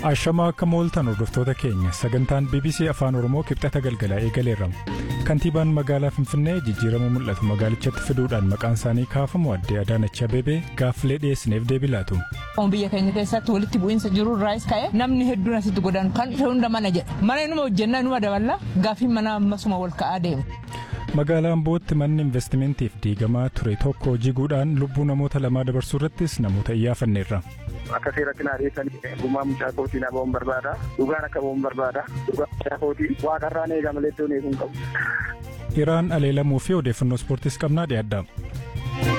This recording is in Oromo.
Ashamaa akka mooltan hordoftoota keenya sagantaan BBC Afaan Oromoo kibxata galgalaa eegaleerra. Kantiibaan magaalaa Finfinnee jijjiirama mul'atu magaalichatti fiduudhaan maqaan isaanii kaafamu addee Adaanach Abeebee gaaffilee dhiyeessineef deebii laatu. Biyya keenya keessatti walitti bu'iinsa jiru irraas ka'e namni hedduun asitti godaanu kan dhufe hunda mana jedha. Mana inuma hojjennaa inuma daballa gaaffiin mana ammasuma wal ka'aa deemu. Magaalaan Bootti manni investimentiif diigamaa ture tokko jiguudhaan lubbuu namoota lamaa dabarsuu irrattis namoota iyyaafanneerra. Akka seeratti naa dhiyeessanii gumaa mucaa kootii na ba'uun barbaada. Dhugaan akka ba'uun barbaada. Dhugaan mucaa kootii waaqarraan eega malee iddoon eeguun qabu. Iraan aleelamuu fi odeeffannoo ispoortiis qabnaa dhiyaadha.